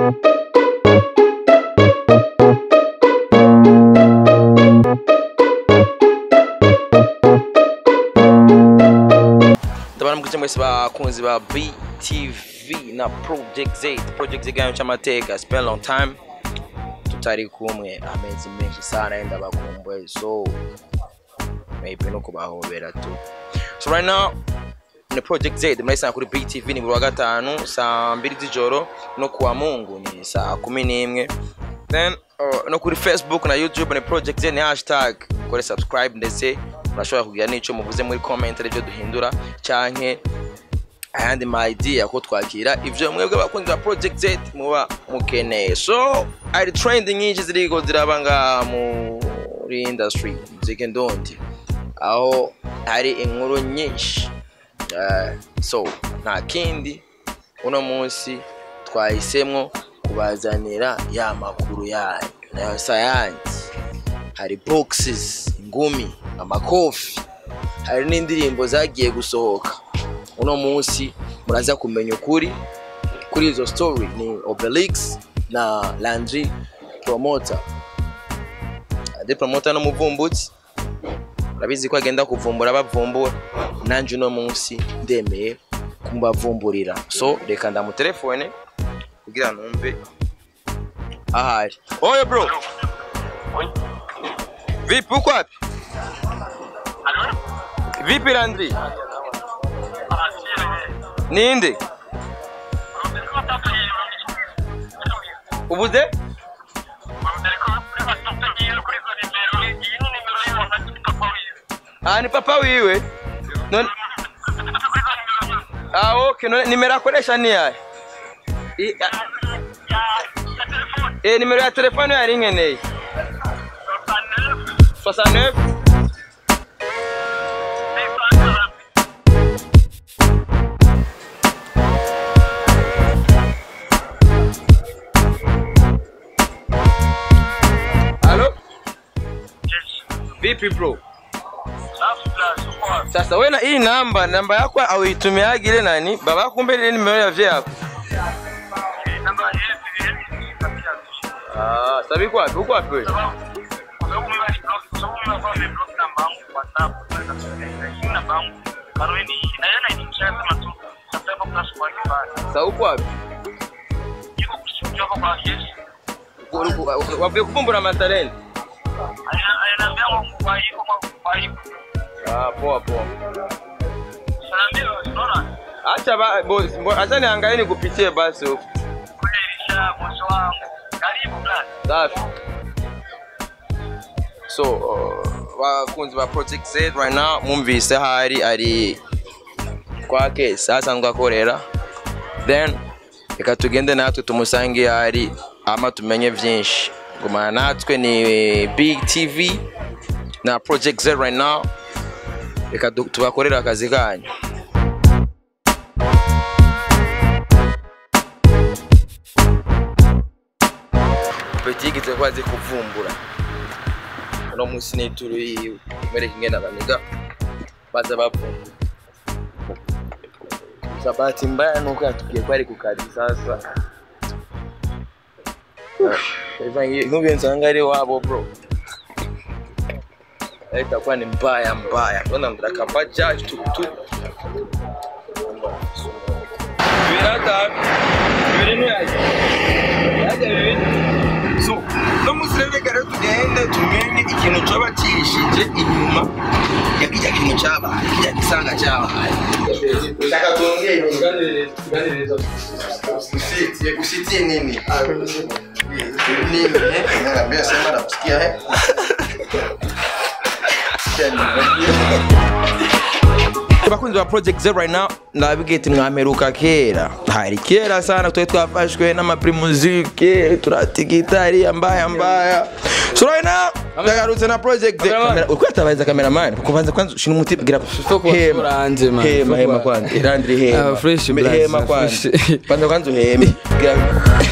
ndabona mukije mwese bakunzi ba btv na project z project z iganyo cy'amateka spend long time tutari kumwe amezi menshi sana yenda bakumbuye so maybe no kubahobera tu so right now ni project z murayisanga kuri btv ni buri wa gatanu saa mbiri z'ijoro no kuwa mungu ni saa kumi n'imwe then uh, no kuri facebook na youtube ni project z ni hashtag kore subscribe ndetse murashobora kugira n'icyo muvuze muri comment aribyo duhindura canke ayandi ma idea ko twakira ivyo mwebwe abakunzi ba project z muba mukeneye so ari trend nyinshi ziriko ziraba ngaha muri industry muzike ndondi aho hari inkuru nyinshi Eh, so nta kindi uno munsi twahisemwo kubazanira ya makuru yanyu nayo sayansi hari boxes ingumi amakofi hari n'indirimbo zagiye gusohoka uno munsi muraza kumenya ukuri kuri izo story ni obelix na landry promoter ade promoter n'umuvumbutsi urabizi ko agenda kuvumbura bavumbura nanjye uno munsi ndemeye kumubavumburira so reka ndamutelefone kugira numve ahari oye bro vipi uko wapi vipi landry ninde ubuze ah ni papa wiwe none ah okay none nimero akoresha ni yahe I- a- eh nimero ya telefone yari nkeneye 69 Halo? Vipi bro? Sasa wewe na hii namba, namba yako auitumiaje ile nani? Baba yako kumbe ile nimero ya vya yako. Ah, sabi kwa wapi? Uko wapi wewe? Sasa uko wapi? Uko- uko- Wapi kuvumbura matalenti? Ah, poa poa. Acha ba boss, mbo- acha niangalie nikupitie basi huko. Safi. So, uh, bakunzi ba Project Z right now mumvise hari ari kwake asanzwe akorera then reka tugende natwe tumusange hari ama tumenye byinshi gumana natwe ni big tv na project z right now reka du- tubakorere akazi kanyu petigi zikuba zi kuvumbura uno munsi ni ituru yiwe mwereka ingene abaniga baza bavumbura gusa bahati mbaya nuko yatubwiye ko ari ku kazi sasa nk'ubu nsanga ari wabo bro itakuwa ni mbaya mbaya naona mtakapa judge tuktuk birata biri ntiyaje yaje bibiri so no munsi rero reka rero tugende tumenye ikintu coba cihishije inyuma ya kirya kintu cabaye kirya gisanga cabaye shaka tuongee usitie usitie nini nini eh niambia sema nakusikia eh abakunzi ba project zero right now ndabigeti mwameruka kera hari kera sana twari twafashwe n'amaprimuzike turatigita hariya mbaya mbaya so right now ndagarutse na project kamera uko yatabariza cameraman kubanza kwanza shina umuti bwira hema uranje, man. hema Fuck hema wa- kwanza irandiri hema Ah, fresh, blaze, hema ah, kwanza fresh. kwanza kwanza uheme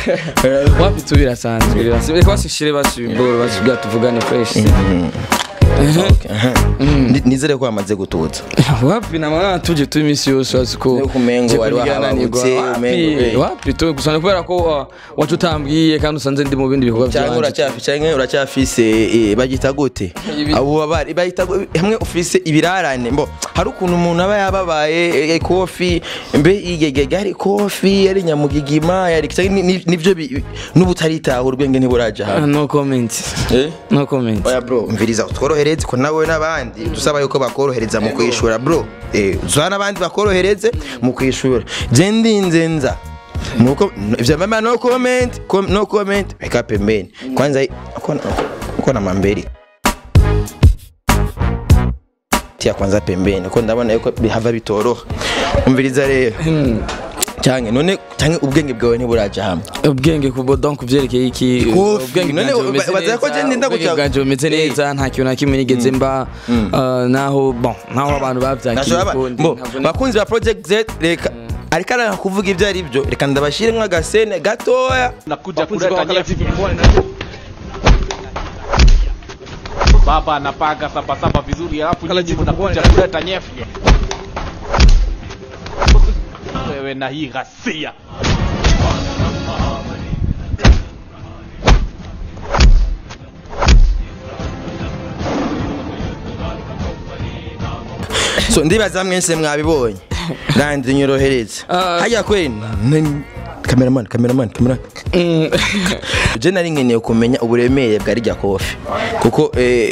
Bwira- wapi tu birasanzwe birasanzwe reka basishire basubiboro basubira tuvugane fresh Okay, aha. Ni- nizere ko wamaze gututsa wapi na maana tuje tu imisi yose wazi ko Nuko umengo nje wari kunigana wahabutse, nigwa. Wapi, umengo, eh. wapi tu gusa ni kubera ko uh, wacu utambwiye kandi usanze ndi mu bindi bikorwa cyangwa byanje uracyafi cyangwa uracyafise eh, bagita gute Ibi- abo babari bagita gu- hamwe ufise ibirarane mbo hari ukuntu umuntu aba yababaye eh, kofi mbe igegege hari kofi yari nyamugigima yari cyangwa ni- ni- nivyo bi- n'ubutaritahura ubwenge ntiburaja Ah, hamwe no comment eh no comment oya bro mviriza tworohereze ko nawe n'abandi dusaba yuko bakorohereza mu kwishura bro eh uzana n'abandi bakorohereze mu kwishura je ndinze nza nuko ivyo mama no comment com, no comment weka pembeni kwanza uko uko na mamberi tia kwanza pembeni ko ndabona yuko bihava bitoroha umviriza rero cyane none cyane ubwenge bwawe ntiburaja hamwe ubwenge kubo donc vyerekeye iki Kofi, ubwenge none bwanje bumeze baza ko je neza, ndinda ubwenge guca- bwanje bumeze Eh. neza nta kintu na kimwe nigeze mba uh, naho bon naho abantu bavyakiye Nashobora ukundi, bo ntabwo ni- bakunzi ba Project Z reka ariko aranga kuvuga ibyo ari byo reka ndabashiremo agasene gatoya nakuja kuleta nyefi baba anapaga sabasaba vizuri alafu nyinyi mnakuja kuleta nyefi wewe na hii ghasia so ndibaza mwese mwabibonye randi nyorohereze Ah. hajya kweli n- cameraman cameraman cameraman Mm. je nari nkeneye kumenya uburemere bwa rya kofi kuko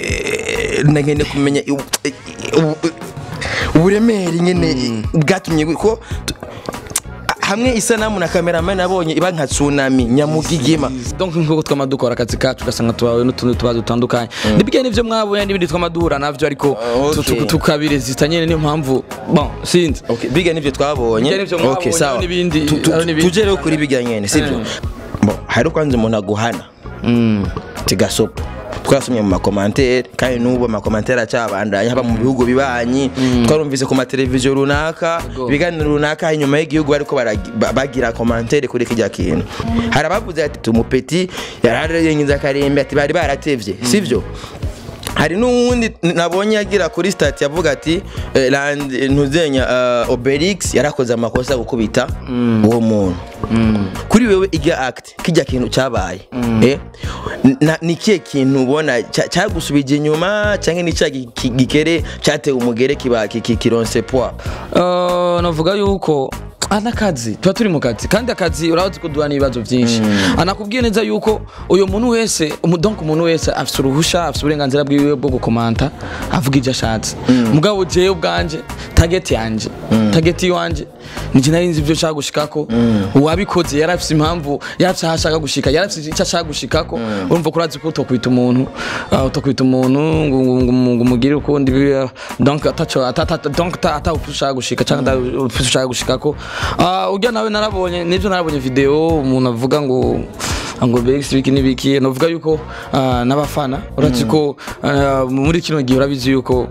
eh, nkeneye kumenya u- u- uburemere nyene bwatumye ko tu- hamwe isanamu na cameraman nabonye iba nka tsunami nyamugigima donc nkuko twama dukora akazi kacu ugasanga tubawe n'utundi tubazo dutandukanye nibyo nivyo mwabonye n'ibindi twama duhura navyo ariko Ah, tu- okay. tu- tukabirezita nyene niyo mpamvu bon sinzi Okay, biga nivyo twabonye Biga nivyo mwabonye, okay, sawa n'ibindi- Tu- tu- hari n'ibindi. tuje rero kuri biga nyene sivyo Eh. Bon, hari kwanza umuntu aguhana tigasopa twasomye mu makomantere kandi n'ubu amakomantere acyabandanya haba mu bihugu bibanyi twarumvise ku mateleviziyo runaka Yego. ibiganiro runaka inyuma y'igihugu bariko baragi- ba- bagira komantere kuri kijya kintu hari abavuze ati umupeti yararengiza akarembe ati bari baratevye sivyo hari n'uwundi nabonye agira kuri stati yavuga ati eh, land ntuzenya uh, obelix yarakoze amakosa gukubita uwo muntu kuri wewe irya act kijya kintu cyabaye eh na- ni kihe kintu ubona cya- cyagusubije inyuma cyangwa ni cya gi- ki- gikere cyatewe umugere kiba ki- ki- kironse poa Uh, navuga yuko anakazi tuba turi mu kazi kandi akazi urabazi ko duhana ibibazo byinshi anakubwiye neza yuko uyu muntu wese umu- donc umuntu wese afite uruhusha afite uburenganzira bwiwe bwo gukomanta avuga ibyo ashatse mugabo jewe ubwanje target yanje target iwanje nije nari nzi ibyo nshaka gushikako uwabikoze yari afite impamvu yacu aho ashaka gushika yari afite icyo ashaka gushikako urumva ko urazi ko utokwita umuntu uh, utokwita umuntu ngo ngo- ngo- ngo umugire ukundi bi- donc ataco ata- ata- donc ata- ata upfa ushaka gushika cyangwa ata upfa ushaka gushikako Ah, urya nawe narabonye nibyo narabonye video umuntu avuga ngo ngo Bex biki nibiki navuga yuko ah, n'abafana urazi ko ah, muri kino gihe urabizi yuko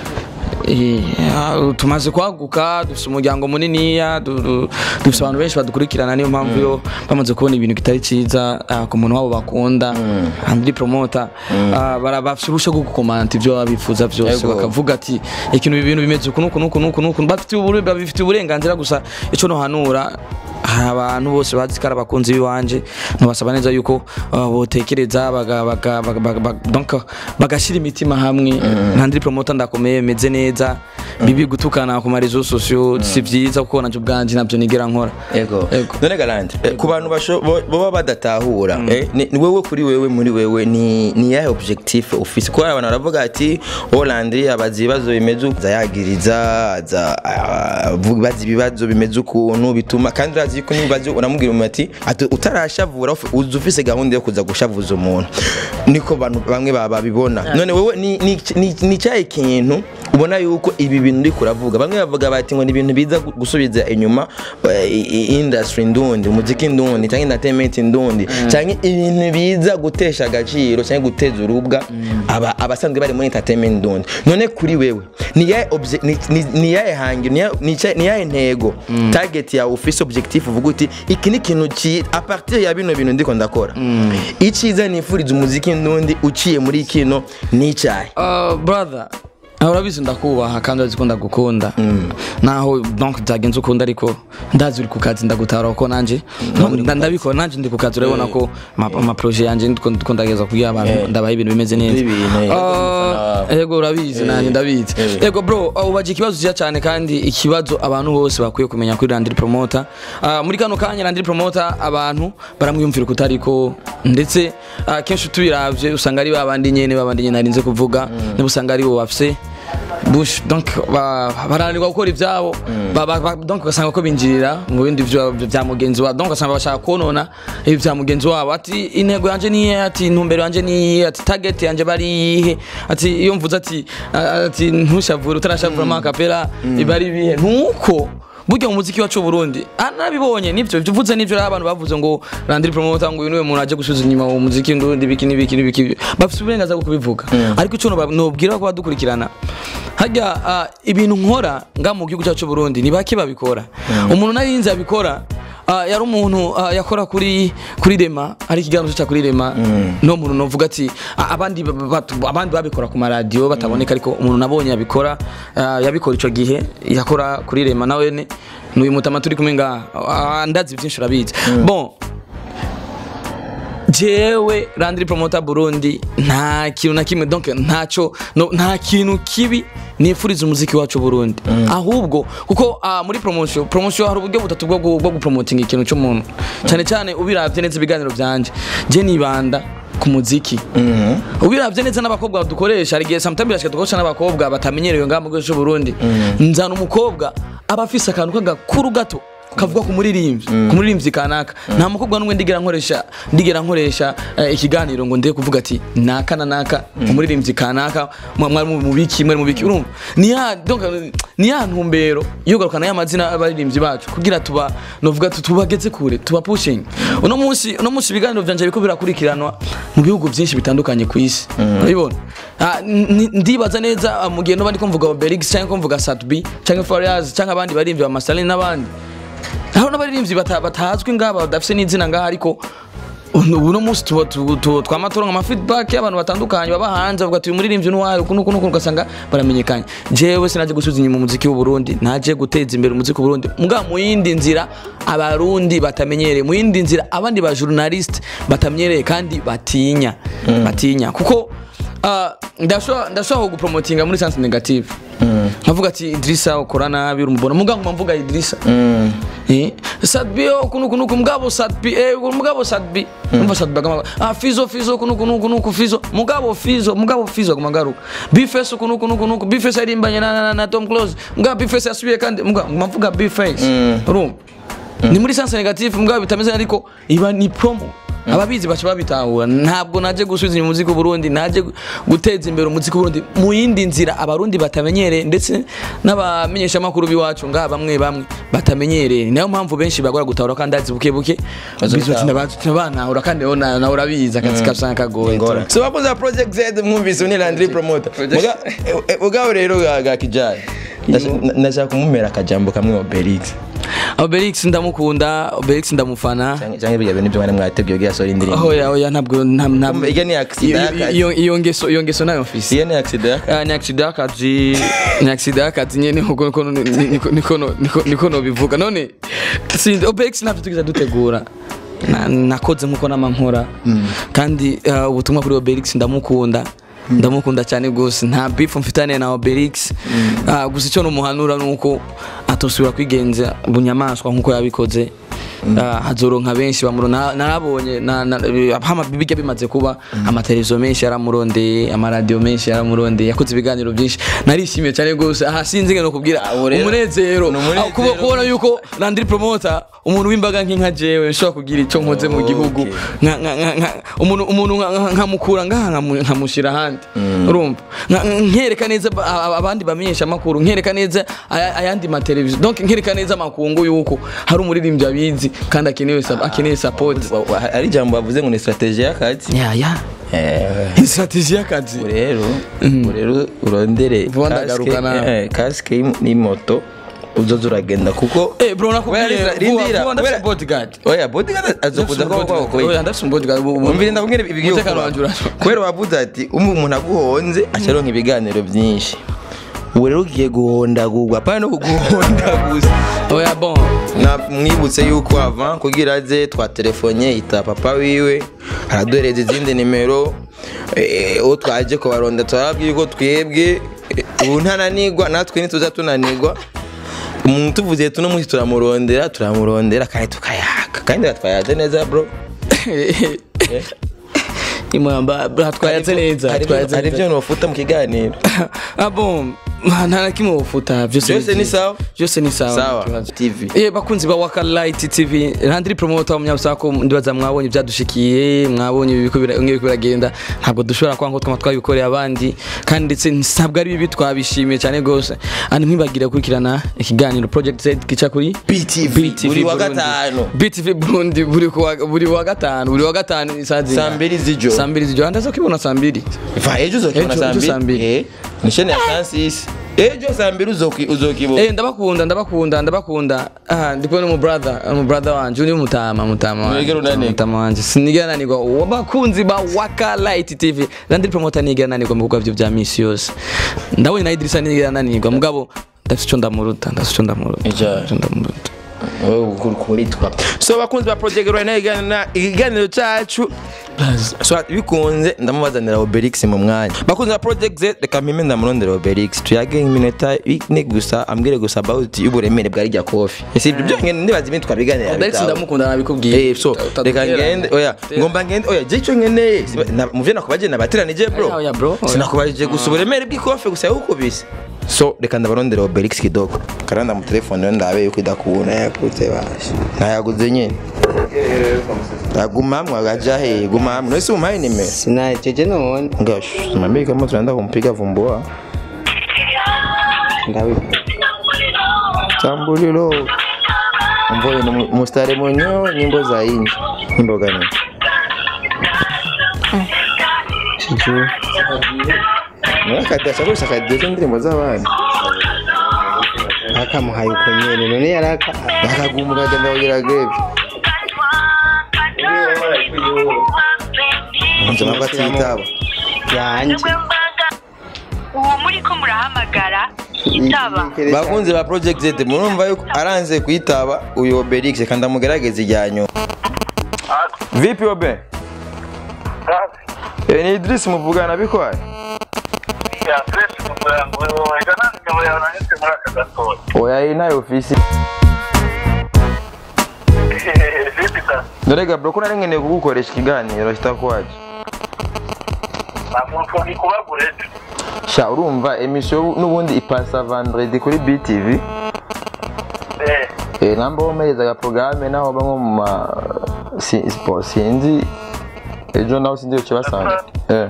Eh, ah, tumaze kwaguka dufite umuryango muniniya du- du- dufite abantu benshi badukurikirana niyo mpamvu yo bamaze kubona ibintu kitari cyiza ah, ku muntu wabo bakunda andiri promota ah, bara- bafite uruhushya rwo gukomanta ibyo baba bifuza byose Yego. bakavuga ati ikintu ibi bintu bimeze uku nuku nuku nuku nuku bafite ubure- babifitiye uburenganzira gusa icyo nohanura hari abantu bose bazi ko ari abakunzi b'iwanje nabasaba neza yuko uh, botekereza baga- baga- baga- baga- baga- donc bagashyira imitima hamwe nta ndiri promota ndakomeye meze neza bibi gutukana ku marezo sosiyo si byiza kuko nabyo ubwanje nabyo nigera nkora Ego. Ego. None Galante, eh, ku bantu basho- bo- baba badatahura, eh, ni ni wewe kuri wewe muri wewe ni ni yahe objectif ufise? Kuko abantu baravuga ati Hollandri abazi ibibazo bimeze uku, aza yagiriza, aza ah, avuga bazi ibibazo bimeze ukuntu bituma kandi urazi yuko nibazo uramubwira umuntu ati ati utarashavura ufi- uzi ufise gahunda yo kuza gushavuza umuntu. Niko bantu bamwe baba babibona. None wewe ni ni ni- ni cyahe kintu ubona yuko ibi bintu uri kuravuga bamwe bavuga bati ngo ni ibintu biza gu- gusubiza inyuma eh, i- i- industry ndundi umuziki ndundi cyangwa entertainment ndundi cyangwa ibintu biza gutesha agaciro cyangwa guteza urubwa aba abasanzwe bari muri entertainment ndundi none kuri wewe ni yahe obje- ni- ni- ni yahe hangiro ni yahe- ni cya- ni yahe ntego target yawe ufise objectif uvuga uti iki ni ikintu ki a partir ya bino bintu ndiko ndakora icyiza nifuriza umuziki ndundi uciye muri kino ni icyahe Uh, brother aho urabizi ndakubaha kandi urazi ko ndagukunda naho donc byagenze ukunda ariko ndazi uri ku kazi ndagutara kuko nanjye nda- ndabikora nanjye ndi ku kazi urabona ko ama- amaproje yanjye ndiko ndiko ndageza kubwira abantu ndabaha ibintu bimeze neza Ibintu, eh, Ah, yego urabizi nanjye ndabizi eh. yego bro uh, ubaje ikibazo cyiza cyane kandi ikibazo abantu bose bakwiye kumenya kuri Landry Promoter Ah, muri kano kanya Landry Promoter abantu baramwiyumvira kutariko ndetse ah, kenshi tubiravye usanga ari babandi nyene babandi nyene narinze kuvuga niba usanga ari bo bafise bush donc ba- barananirwa gukora ivyabo Ba- ba- ba- donc ugasanga ko binjirira mu bindi vyo- vya mugenzi wabo donc ugasanga bashaka konona ibi vya mugenzi wabo ati intego yanje niye ati intumbero yanje niye ati target yanje bari iyihe ati iyo mvuze ati a- ati ntushavure utarashavura mm. akapera iba ari ibihe nuko burya mu muziki wacu Burundi anabibonye nivyo ivyo uvuze nivyo rero abantu bavuze ngo Landry Promoter ngo uyu niwe muntu aje gusubiza inyuma mu muziki ndundi biki n'ibiki n'ibiki bafite uburenganzira bwo kubivuga ariko ico noba- nobwira ko badukurikirana hajya ah, ibintu nkora nga mu gihugu cyacu Burundi ni bake babikora umuntu narinze abikora ah, yari umuntu ah, yakora kuri kuri rema ari ikiganiro cyo kuri rema no muntu novuga ati ah, abandi ba- ba- abandi babikora ku maradiyo bataboneka ariko umuntu nabonye yabikora ah, yabikora ico gihe yakora kuri rema nawe ne n'uyu mutama turi kumwe ngaha Ah, ndazi byinshi urabizi bon jewe Landry Promoter Burundi nta kintu na kimwe donc ntaco no, nta kintu kibi nifuriza umuziki wacu Burundi ahubwo kuko ah, muri promotion promotion hari uburyo butatu bwo gu- bwo gupromoting ikintu cy'umuntu cyane cyane ubiravye neza ibiganiro byanje je nibanda ku muziki ubiravye neza n'abakobwa dukoresha hari igihe sometimes birashika dukoresha n'abakobwa batamenyerewe ngaha mu gihugu cy'u Burundi nzana umukobwa aba afise akantu k'agakuru gato kavuga ku muririmbyi ku muririmbyi kanaka nta mukobwa n'umwe ndigera nkoresha ndigera nkoresha eh, ikiganiro ngo ndeye kuvuga ati naka na naka umuririmbyi kanaka mwa- mwari mu biki mwari mu biki urumva ni ya donc ni ya ntumbero yo garukana y'amazina y'abaririmbyi bacu kugira tuba novuga tu- tubageze kure tuba pushing uno munsi uno munsi ibiganiro byanje biriko birakurikiranwa mu bihugu byinshi bitandukanye ku isi urabibona Ah, n- ndibaza neza ah, mu gihe noba ndiko mvuga Obelix cyangwa ko mvuga Satbi cyangwa Fariaz cyangwa abandi baririmbyi ba Masalin n'abandi aho n'abaririmbyi bata- batazwi ngaba badafise n'izina ngaha ariko uno uno munsi tuba- tu- tu- twama turonka ama feedback y'abantu batandukanye baba hanze bavuga ati uyu muririmbyi ni uwahe uku nuku nuku ugasanga baramenyekanye jewe sinaje gusubiza inyuma umuziki w'u Burundi naje guteza imbere umuziki w'u Burundi muga mu yindi nzira abarundi batamenyereye mu yindi nzira abandi ba journalist batamenyereye kandi batinya batinya kuko ah, ndashobora ndashobora gupromotinga muri sense negative nkavuga ati Idrissa ukora nabi urumubona muga nguma mvuga Idrissa Eh, Sadbi oh, kuno kuno mugabo Sadbi eh mugabo Sadbi umva Sadbi kama ah Fizo Fizo kuno kuno kuno Fizo mugabo Fizo mugabo Fizo kama garuka Bface kuno kuno kuno Bface arimbanye na, na, na Tom Close mugabo Bface asubiye kandi mugabo mvuga Bface urumva ni muri sense negative mugabo bitameze ariko iba ni promo ababizi baca babitahura ntabwo naje gusubiza inyuma umuziki w'uburundi naje gu- guteza imbere umuziki w'uburundi mu yindi nzira abarundi batamenyereye ndetse n'abamenyeshamakuru b'iwacu ngaha bamwe bamwe batamenyereye niyo mpamvu benshi bagora gutahura kandi azi buke buke banahura kandi nawe na- nawe urabizi akazi kasanga kagoye ngora so bakoze ba project z mwumvise ni Landry promoter muga eh, eh, mugabo rero ga ga kijari Ndasha- ndashaka kumumera akajambo kamwe Obelix Obelix ndamukunda Obelix ndamufana cyangwa cyangwa ibyo bintu byo mwari mwateguye bya sori indirimbo oya oya ntabwo nta- ntabwo Iyo ni accident iyo- y'akazi. iyo iyo ngeso iyo ngeso nayo mfise iyo ni accident Ah, ni accident y'akazi ni accident y'akazi nyene nkuko niko niko niko niko niko nobivuga none sindi OPEX ntabyo tugize dutegura Na- nakoze nkuko namankora kandi ah, ubutumwa kuri Obelix ndamukunda ndamukunda cyane gose nta beef mfitane na Obelix Ah, gusa icyo numuhanura nuko atosubira kwigenza bunyamaswa nkuko yabikoze ah, hazoronka benshi bamurona narabonye na- na- hama bijya bimaze kuba amateleviziyo menshi yaramurondeye amaradiyo menshi yaramurondeye yakoze ibiganiro byinshi narishimiye cyane rwose aha sinzi ngeno kubwira Ah, ubu rero- umunezero ni umunezero Ah, kuba- kubona yuko Landry Promoter umuntu w'imbaga nk'inka jewe nshobora kugira icyo nkoze mu gihugu Okay. nka- nka- nka- nka- umuntu umuntu nka- nka- nkamukura ngaha nkamu- nkamushyira ahandi urumva Nka- nkereka neza ba- a- abandi bamenyesha amakuru nkereka neza aya- ayandi mateleviziyo donc nkereka neza amakungu yuko hari umuririmbyi abizi kandi akeneye sa- akeneye support Wa- wa- ari ijambo bavuze ngo ni strategy y'akazi ya ya Eh, strategy y'akazi ubu rero ubu rero urondere Vuba ndagaruka kasike nawe. eh, kasike y'im- n'imoto uzoza uragenda kuko eh bro nakubwiye Oya, vuba rindira, vuba ndafite kubera- bodyguard oya bodyguard azokuza ko kwa Oya, kwa ndafite bodyguard umvire ndakubwira ibigiye umutekano kuba wanjye urashobora kubera wavuze ati umwe umuntu aguhonze acaronka ibiganiro byinshi ubu rero ugiye guhondagurwa apana no kuguhondaguza oya bon Na- mwibutse yuko ava kugira aze twatelefonye ita papa wiwe araduhereza izindi nimero eh, uwo twaje kubaronda turababwira yuko twebwe eh, ubu ntananigwa natwe ntituza tunanigwa umuntu tuvuze tuno munsi turamurondera turamurondera kandi tukayaka kandi batwayaze neza bro imwamba twayatse neza Hari ibyo- twayatse hari neza ibyo nofuta mu kiganiro ah bon nta na kimwe ufuta byose Byose ni byiza. sawa? byose ni sawa Sawa. nta kibazo. TV. eh bakunzi ba waka light tv Landry promoter w'umunyabusako ndibaza mwabonye ibyadushikiye mwabonye ibiko bira- bimwe biriko biragenda ntabwo dushobora kwanga ko twama twabikoreye abandi kandi ndetse ntabwo ari bibi twabishimiye cyane rwose ani ntibagire gukurikirana ikiganiro project z gica kuri BTV, buri wa Burundi. gatanu. BTV Burundi buri kuwa- buri wa gatanu buri wa gatanu saa zinga- Saa mbiri z'ijoro. saa mbiri z'ijoro ndaza kubibona saa mbiri va ejo uzokibona Ejo- saa ejo saa mbiri mbiri. Eh, ni shene ya Francis ejo saa mbiri uzoki- uzokibona Eh ndabakunda ndabakunda ndabakunda ah ndipo ni mu brother mu brother wanje uni mutama mutama wanje Mwegera unanirwa. mutama wanje sinigera nanirwa wabakunzi ba Waka Light TV Landry promoter nigera nanirwa mu bikorwa byo bya misi yose ndabonye na Idrissa nigera nanirwa mugabo ndafite icyo ndamuruta ndafite icyo ndamuruta Ija. icyo ndamuruta kuritwa so bakunzi ba project rwanda iganira ikiganiro cyacu so bikunze ndamubazanira obelix mu mwanya bakunzi ba project z reka mpime ndamurondera obelix tuyage iminota ine gusa ambwire gusa about y'uburemere bwa rya kofi si ibyo byonyine nibaza ibindi twabiganira Alex bitaho. ndamukunda nabikubwiye Eh, so reka ngende oya ngomba ngende oya je icyo nkeneye siba- na- mu byo nakubaje nabateranije bro Oya, oya, bro, oya. sinakubajije gusa uburemere bw'ikofe gusa yawukubise so reka ndabarondera obelix kidogo karanda mu telefone rero ndabe yuko idakubona yakutse baje ntayaguze nyine aguma hamwe agaja he guma hamwe nose umuhaye nimero sinajeje none ngash mambie kama tunaenda kumpiga vumbua ndawi tambulilo mvoyo ni mu- mustari mwenyewe nyimbo za inji nyimbo gani sijui mwakati ashaka akadizo indirimbo z'abana akamuhaye uko nyene none yaraka bakaguma ukagenda kugira greve nje nabwo atitaba yanje uwo muri ko murahamagara itaba bakunzi ba project z murumva yuko aranze kuyitaba uyu obelix kandi amugerageza ijyanyo vipi obe Eh, ni idris muvugana bikwaye oya iyi nayo ofisi dorega bro ko nari nkeneye kugukoresha ikiganiro kitakwaje sha urumva emisiyo n'ubundi ipasa vendredi kuri btv Eh, namba womerezaga porogaramu naho bamwe mu ma si- spo- sinzi ejo nawe sinzi icyo basanga eh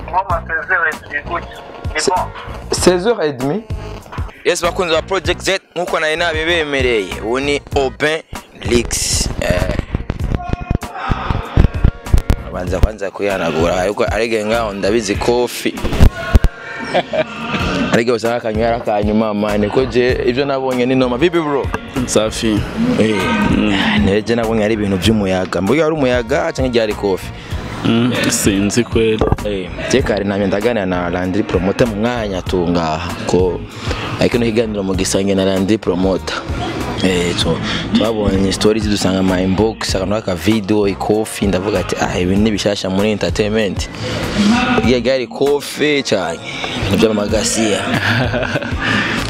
16h30 yes bakunzi ba project z nkuko nari nabibemereye ubu ni Aubin Lix eh abanza kwanza kuyanagura ariko arege ngaho ndabizi kofi ariko usanga akanywera kanyuma mane ko je ibyo nabonye ni noma bibi bro safi eh neje nabonye ari ibintu by'umuyaga mbuga ari umuyaga cyangwa igihe ari kofi Mm, sinzi kweli Eh, tekari namye ndaganira na Landry Promoter mu mwanya tungaha ko ariko no kiganiro mu gisange na Landry Promoter eh so twabonye stories dusanga ama inbox akantu aka video ikofi ndavuga ati ah ibi ni bishasha muri entertainment iya gari kofi cyane ibintu by'amagasiya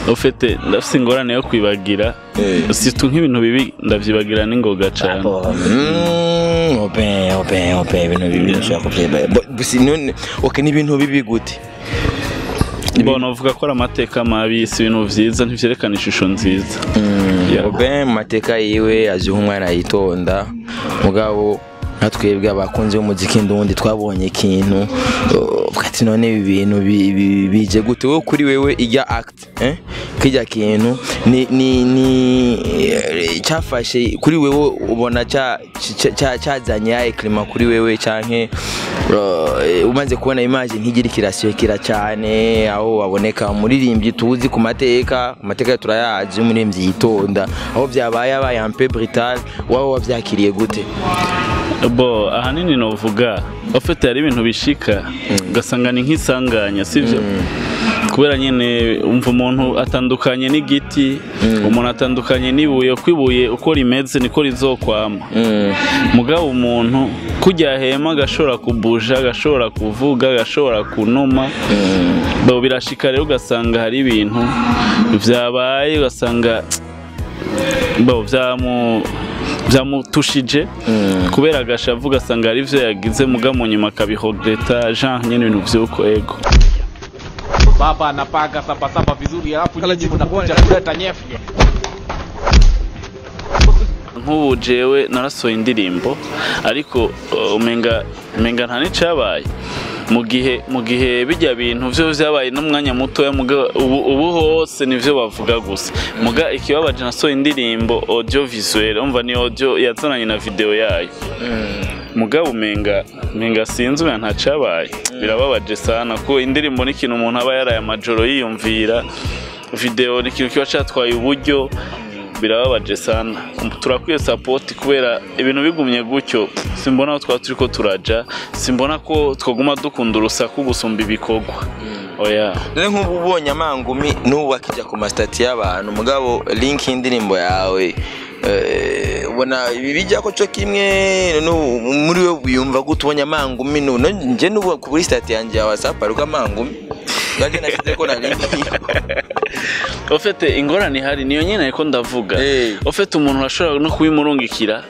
ufite ndafite ingorane yo kwibagira situ nk'ibintu bibi ndavyibagira n'ingoga cane Mm, open open open ibintu bibi nshaka kubyeba gusa none okay ni ibintu bibi gute mbona uvuga ko ari amateka mabi si ibintu vyiza ntivyerekana ishusho nziza Yeah. oben mu mateka yiwe azwiho umwana yitonda mugabo nka twebwe abakunzi b'umuziki ndundi twabonye ikintu uh, ati none ibi bintu bi- bi- bije gute wowe kuri wewe ijya act eh? kijya kintu ni ni ni eh, cyafashe kuri wewe ubona cya cya- cya- cyazanye ya klima kuri wewe canke uh, umaze kubona image ntigira kirashyekera cyane aho baboneka umuririmbyi tuzi ku mateka ku mateka turayazi umuririmbyi yitonda aho byabaye abaye ampe brutal wowe wabyakiriye gute bo ahanini novuga ufite hari ibintu bishika ugasanga ni nk'isanganya sivyo kubera nyene umva umuntu atandukanye n'igiti umuntu atandukanye n'ibuye uko ibuye uko rimeze niko rizokwama mugabo umuntu kujya hema agashobora kubuja agashobora kuvuga agashobora kunuma bo birashika rero ugasanga hari ibintu vyabaye ugasanga bo vyamu byamutushije kubera agashavu ugasanga hari ivyo yagize muga mu nyuma akabihogreta jean nyene ibintu vy'uko ego baba anapaga sabasaba vizuri alafu nyinyi mnakuja kuleta nyefye nk'ubu jewe narasohoye indirimbo ariko uh, umenga umenga nta n'icabaye mu gihe mu gihe bijya bintu vyo vyabaye n'umwanya mutoya muga ubu, ubu hose nivyo bavuga gusa muga ikibabaje nasohoye indirimbo audio visuel umva ni audio yazananye na video yayo mugabo umenga umenga sinzi umenga ntacabaye birababaje sana ko indirimbo ni ikintu umuntu aba yaraye amajoro yiyumvira video ni ikintu kiba catwaye uburyo birababaje sana turakwiye sapoti kubera ibintu bigumye gutyo simbona aho twaba turiko turaja simbona ko twaguma dukunda urusaku gusumba ibikorwa oya dore nk'ubu ubonye amangumi n'ubu akijya ku masitati y'abantu mugabo link y'indirimbo yawe eh, ubona ibi bijya ko cyo kimwe nu- muri we wiyumva gute ubonye amangumi nu- no njye n'ubu kuri sitati yanjye ya whatsapp hariho amangumi nanjye nashyize ko na link ofete ingorane ihari niyo nyine ariko ndavuga Eh. ofete umuntu urashobora no kubimurungikira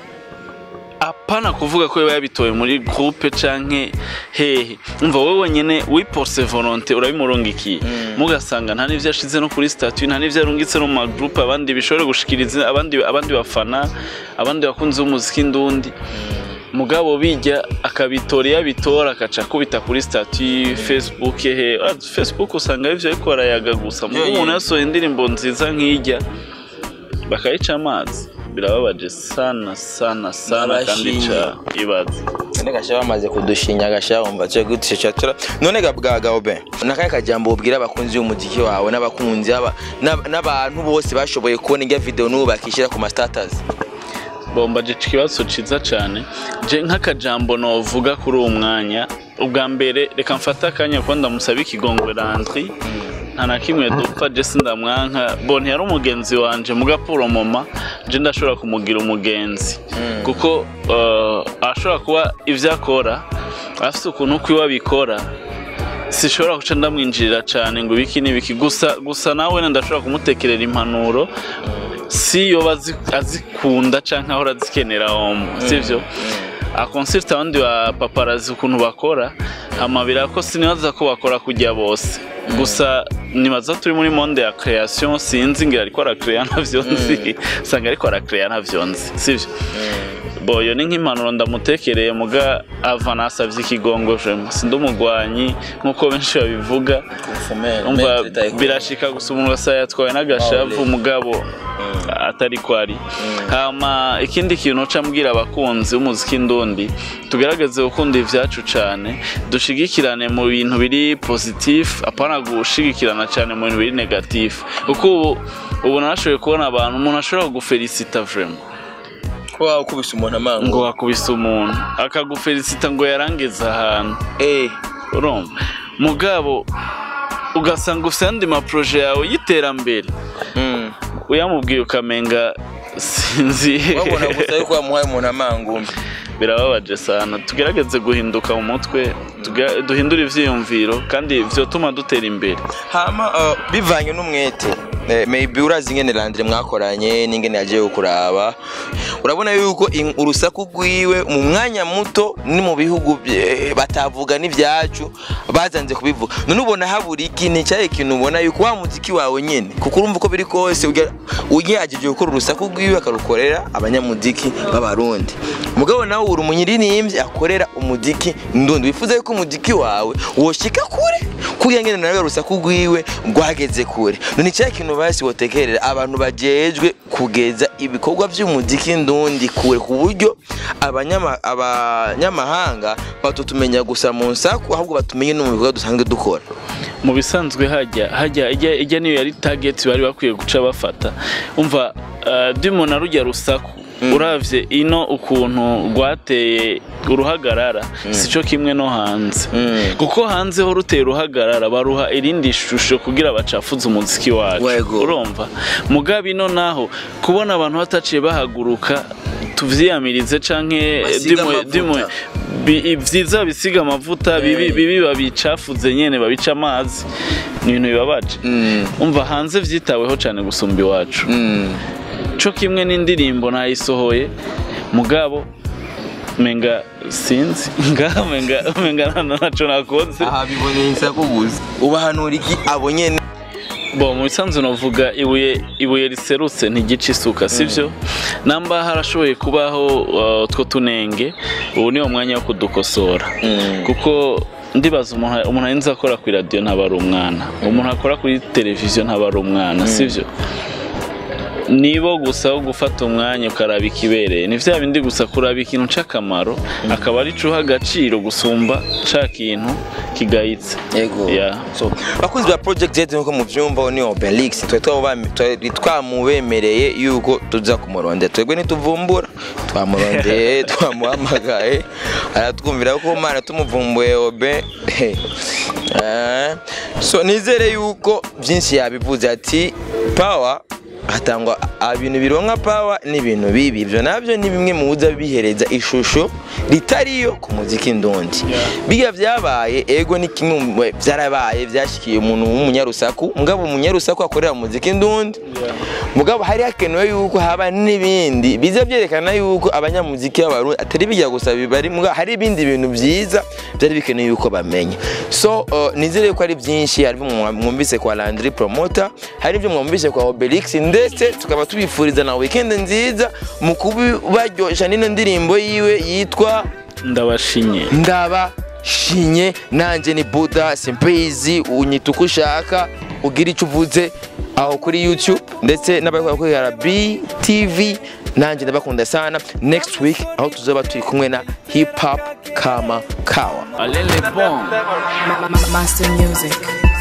apana kuvuga ko yaba yabitoye muri groupe canke hehe umva wowe nyene wipose volonté urabimurungikiye mugasanga nta n'ivyo yashize no kuri statut nta n'ivyo yarungitse no mu magroupe abandi bishobore gushikiriza abandi abandi bafana abandi bakunzi b'umuziki ndundi mugabo bijya akabitora iyo abitora akaca akubita kuri statut facebook he Ah, facebook usanga arivyo ariko barayaga gusa mugo Yeah, umuntu yeah. yasohoye indirimbo nziza nk'ijya bakayica amazi birababaje sana sana sana kandi N'abashinyi. ca ibaze none gasha bamaze kudushinya gasha wumva cyo gute cyatura none gabwaga obe nakaye kajambo ubwira abakunzi b'umuziki wawe n'abakunzi aba- n'ab- n'abantu bose bashoboye kubona ijya video n'ubu bakishyira ku ma status bomba je ikibazo ciza cane je nk'akajambo novuga kuri uwo mwanya ubwa mbere reka mfate akanya kuko ndamusaba ikigongwe rantri nta na kimwe dupfa je sindamwanka bo ntiyari umugenzi wanje muga puro moma je ndashobora kumugira umugenzi kuko uh, ashobora kuba ivyo akora afite ukuntu kwiwe abikora sishobora guca ndamwinjirira cyane ngo ibiki n'ibiki gusa gusa nawe wenda ndashobora kumutekerera impanuro si yoba azi- azikunda cyangwa ahora azikenera homo sibyo akonsirita abandi ba paparazi ukuntu bakora amabira ko sinibaza ko bakora kujya bose gusa nibaza turi muri monde ya creation sinzi ngira ariko arakereya ntavyo nzi usanga ariko arakereya ntavyo nzi sibyo boyo ni nk'impanuro ndamutekereye muga ava nasavye ikigongo jemo sindi umugwanyi nk'uko benshi babivuga umva birashika gusa umuntu wese yatwawe n'agashavu mugabo atari ko ari hama ikindi kintu uca mbwira abakunzi b'umuziki ndundi tugerageze gukunda ivyacu cane dushigikirane mu bintu biri positif apana gushigikirana cane mu bintu biri negatif kuko ubu ubu narashoboye kubona abantu umuntu ashobora kugufelicita vraiment kuba ukubise umuntu amangu ngo wakubise umuntu akagufelicita ngo yarangiza ahantu eh urumva mugabo ugasanga ufite andi maproje yawe y'iterambere mm. uyamubwiye ukamenga sinzi wabona gusa yuko wamuhaye umuntu amangu birababaje sana tugerageze guhinduka mu mutwe tuga- duhindure ivyiyumviro kandi vyotuma dutera imbere hama uh, bivanye n'umwete eh, maybe urazi ingene Landry mwakoranye n'ingene yagiye kuraba urabona yuko in- urusaku rwiwe mu mwanya muto ni mu bihugu bye- batavuga n'ivyacu bazanze kubivuga none ubona habura iki ni cyahe kintu ubona yuko wa muziki wawe nyene kuko urumva uko biri kose ujya- ugerageje gukora urusaku rwiwe akarukorera abanyamuziki b'abarundi mugabo nawe uri umunyiririmbyi akorera umuziki ndundi wifuza yuko umuziki wawe woshika kure kugira ngene nawe urusaku rwiwe rwageze kure none cyahe kintu basi wotekerera abantu bajejwe kugeza ibikorwa by'umuziki ndundi kure ku buryo abanyama- abanyamahanga batutumenya gusa mu nsaku ahubwo batumenye no mu bikorwa dusanzwe dukora mu bisanzwe hajya hajya ijya ijya niyo yari target bari bakwiye guca bafata umva uh, dimona rujya rusaku uravye ino ukuntu rwateye uruhagarara sico kimwe no hanze Mm. kuko hanze ho ruteye uruhagarara baruha irindi shusho kugira bacafuze umuziki wacu Wego. urumva mugabe ino naho kubona abantu bataciye bahaguruka tuvyiyamirize canke Basiga dimwe amavuta. dimwe bi- vyiza bisiga amavuta bibi bibi babicafuze nyene babica amazi ni ibintu bibabaje Mm. umva hanze vyitaweho cane gusumba iwacu Mm. co kimwe n'indirimbo nayisohoye mugabo menga sinzi ngaha menga menga nta- ntaco nakoze aha biboneye insaku gusa ubahanura iki abo nyene bo mu bisanzwe novuga ibuye ibuye riserutse ntigica isuka sivyo namba harashoboye kubaho uh, utwo tunenge ubu ni umwanya wo kudukosora Mm. kuko ndibaza umuntu umuntu arinze akora kuri radiyo ntaba ari umwana umuntu akora kuri televiziyo ntaba ari umwana sivyo nibo gusa wo gufata umwanya ukaraba ikibereye ni vya bindi gusa kuraba ikintu c'akamaro akaba ari cuha agaciro gusumba ca kintu kigayitse yego Yeah. so bakunzi ba project z nkuko muvyumva ni obelix twari twabami- twari twamubemereye yuko tuza kumurondera twebwe ntituvumbura twamurondeye twamuhamagaye aratwumvira ko mana tumuvumbuye obe Eh, so nizere yuko byinshi yabivuze ati power hatangwa ibintu bironka pawa n'ibintu bibi ibyo nabyo ni bimwe mu buza bihereza ishusho ritariyo ku muziki ndundi biga byabaye ego ni kimwe mu byarabaye byashyikiye umuntu w'umunyarusaku mugabo umunyarusaku akorera muziki ndundi mugabo hari hakenewe yuko haba n'ibindi biza byerekana yuko abanyamuziki b'abarundi atari bijya gusa bibari mugabo hari ibindi bintu byiza byari bikenewe yuko bamenya so uh, nizere ko ari byinshi hari ibyo mwumvise kwa Landry Promoter hari ibyo mwumvise kwa Obelix ndetse tukaba tubifuriza na weekend nziza mu kubaryoshya n'ino ndirimbo yiwe yitwa ndabashinye ndabashinye nanjye ni buda simpeyizi unyita uko ushaka ugira icyo uvuze aho kuri youtube ndetse n'abakorera btv nanjye ndabakunda sana next week aho tuzaba turi kumwe na hip hop kama kawa alele bon Master Music.